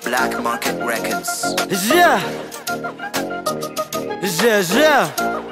Black Market Records. Yeah. Yeah, yeah.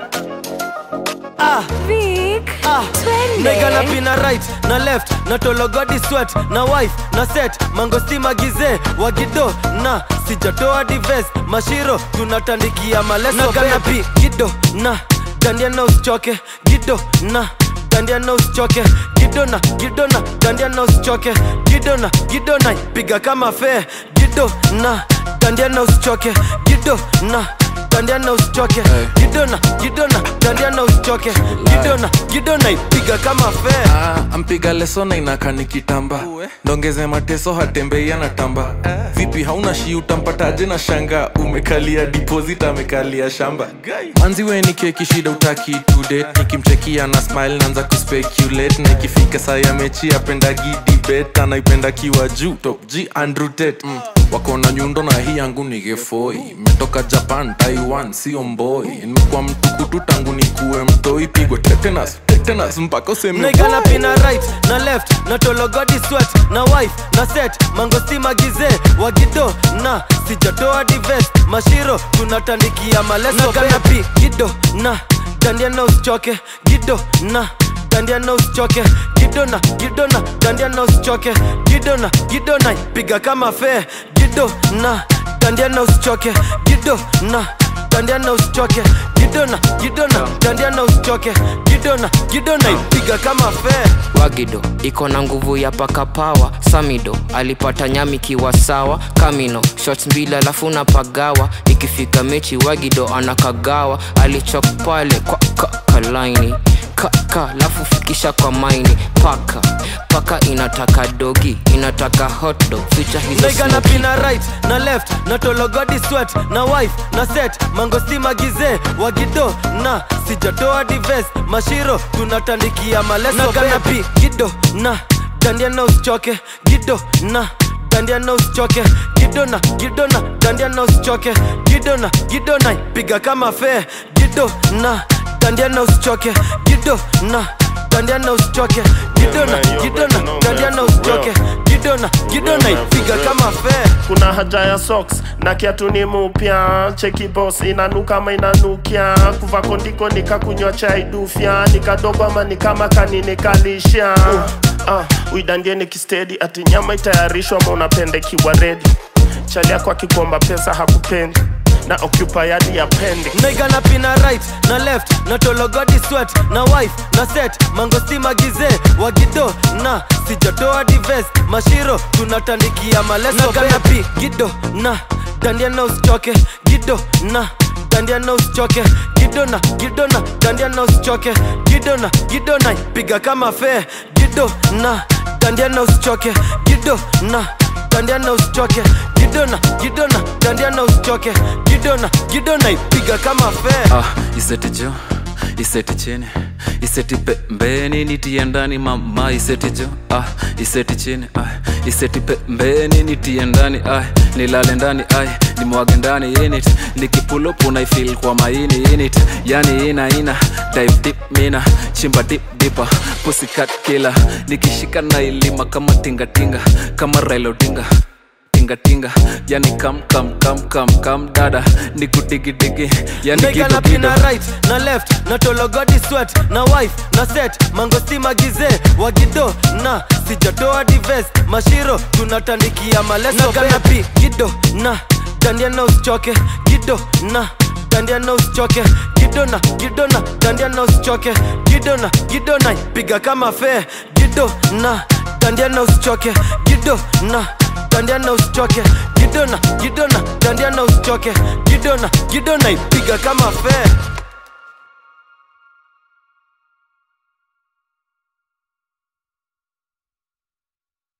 Ah, Vic, ah. twende. Nigga na pina right na left na tologodi sweat na wife na set mangosti magize wagido na sijatoa dives mashiro tunatandikia maleso na gana pi gido na dandia na usichoke gido na dandia na usichoke gido na gido na dandia na usichoke gido na gido na piga kama fe gido na dandia na usichoke gido na dandia na usichoke gido na gido na dandia na usichoke gido na gido na ipiga kama fe Ah, ampiga leso na inaka nikitamba ndongeze mateso hatembei anatamba vipi hauna shi utampataje na shanga umekalia deposit amekalia shamba manzi we ni keki shida utaki today nikimchekia na smile naanza kuspeculate na ikifika saa ya mechi apendagi debate anaipenda kiwa juu top g andrew tate mm. wako na nyundo na hii yangu ni gefoi metoka japan taiwan sio mboi nimekuwa mtukutu tangu nikuwe mtoi pigwe tetanus tetanus mpaka useme Nigga na pina right na left na tologodi sweat na wife na set mangosti magize wagido na sijatoa dives mashiro tunatandikia maleso na pi gido na dandia na usichoke gido na dandia na usichoke gido na gido na dandia na usichoke gido na gido na piga kama fe gido na dandia na usichoke gido na dandia na usichoke gido na gido na dandia na usichoke gido na gido na ipiga kama fe wagido iko na nguvu ya paka pawa samido alipata nyami kiwa sawa kamino shots mbili alafu na pagawa ikifika mechi wagido anakagawa alichok pale kwa ka, kalaini kaka lafu fikisha kwa maini paka paka inataka dogi inataka hotdog ficha hizo Nigga na smoky. pina right na left na tologodi sweat na wife na set mangosti magize wagido na sijatoa dives mashiro tunatandikia maleso na gana pi gido na dandia na usichoke gido na dandia na usichoke gido na gido na dandia na usichoke gido na gido na piga kama fe gido na dandia na usichoke gido na dandia na usichoke gido na gido na dandia na usichoke gido na gido na ipiga kama fe kuna haja ya socks na kiatu ni mupya cheki boss inanuka ama inanukia kuva kondiko nikakunywa chai dufya nikadogo ama nikama kaninikalisha uh, uidandie nikistedi ati nyama itayarishwa ama unapendekiwa redi chali yako akikomba pesa hakupendi na occupy hadi ya pendi Nigga na pina right na left na tologodi sweat na wife na set mangosti magize wagido na sijatoa dives mashiro tunatandikia maleso na pi gido na dandia na usichoke gido na dandia na usichoke gido na gido na dandia na usichoke gido na gido na piga kama fe gido na dandia na usichoke gido na dandia na usichoke gido na gido na dandia na usichoke gido na gido na ipiga kama fe ah, iseti jo iseti chini iseti pembeni nitie ndani mama iseti jo ah, iseti chini ah, iseti pembeni nitie ndani ah, nilale ndani ah, nimwage ndani init nikipulupu naifil kwa maini init yani ina ina dive deep mina chimba dip dipa pusikat kila nikishika na ilima kama tingatinga kama railodinga tingatinga yani kam kam kam kam kam dada nikudigidigi yani Nigga na gido gido pina right na left na tologodi sweat na wife na set mangosti magize wagido na sijatoa dives mashiro tunatandikia maleso na pi gido na dandia na usichoke gido na dandia na usichoke gido na gido na dandia na usichoke gido na gido na piga kama fe gido na dandia na usichoke gido na dandia na usichoke gido na gido na dandia na usichoke gido na gido na ipiga kama fe